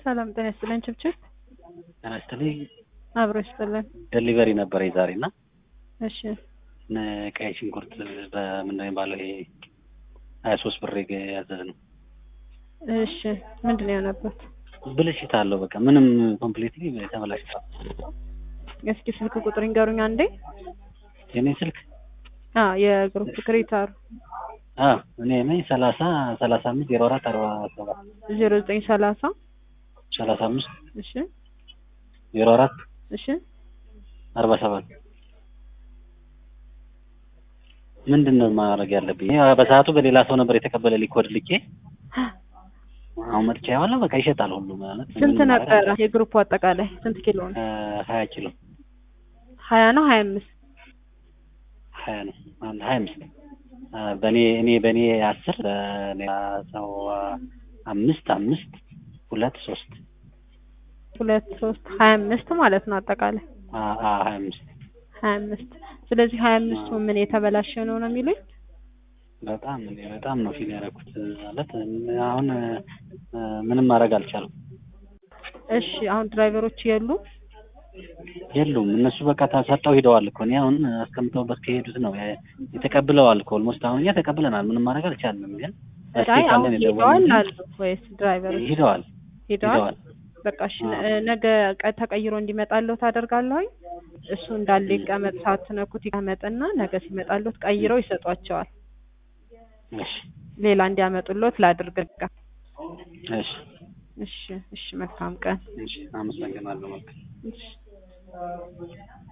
ሰላም ጤና ይስጥልን። ችብችብ ጤና ይስጥልኝ። አብሮ ይስጥልን። ደሊቨሪ ነበረ ዛሬ እና እሺ ቀይ ሽንኩርት በምንድን ነው የሚባለው ይሄ ሀያ ሶስት ብር ያዘዝ ነው። እሺ ምንድን ነው የሆነበት? ብልሽት አለው በቃ ምንም ኮምፕሊትሊ ተበላሽቷል። እስኪ ስልክ ቁጥር ይንገሩኝ አንዴ። የኔ ስልክ አ የግሩፕ ክሬታሩ አ እኔ ነኝ ሰላሳ ሰላሳ አምስት ዜሮ አራት አርባ ሰባት ዜሮ ዘጠኝ ሰላሳ ሰላሳ አምስት እሺ ዜሮ አራት እሺ አርባ ሰባት ምንድን ነው ማድረግ ያለብኝ? ይሄ በሰዓቱ በሌላ ሰው ነበር የተቀበለ ሊኮድ ልኬ አሁን መጥቻ ያዋለ በቃ ይሸጣል ሁሉ ማለት ስንት ነበረ የግሩፑ አጠቃላይ ስንት ኪሎ ነው? ሀያ ኪሎ ሀያ ነው ሀያ አምስት ሀያ ነው አንድ ሀያ አምስት በእኔ እኔ በእኔ አስር በሌላ ሰው አምስት አምስት ሁለት ሶስት ሁለት ሶስት ሀያ አምስት ማለት ነው አጠቃላይ ሀያ አምስት ሀያ አምስት ስለዚህ ሀያ አምስቱ ምን የተበላሸ ነው ነው የሚሉኝ? በጣም እኔ በጣም ነው ፊል ያደረኩት ማለት አሁን ምንም ማድረግ አልቻለም። እሺ አሁን ድራይቨሮች የሉ የሉም እነሱ በቃ ተሰጠው ሂደዋል እኮ እኔ አሁን አስቀምጠውበት ከሄዱት ነው የተቀብለዋል እኮ ኦልሞስት አሁን እኛ ተቀብለናል ምንም ማድረግ አልቻልንም ግን አይ አሁን ሄደዋል አሉ ወይስ ድራይቨሮች ሂደዋል ሄደዋል በቃ እሺ ነገ ቀ- ተቀይሮ እንዲመጣለሁ ታደርጋለሁኝ እሱ እንዳለ ይቀመጥ ሳትነኩት ይቀመጥና ነገ ሲመጣለሁት ቀይረው ይሰጧቸዋል እሺ ሌላ እንዲያመጡሎት ላድርግ በቃ እሺ እሺ እሺ መልካም ቀን እሺ አመሰግናለሁ መልካም እሺ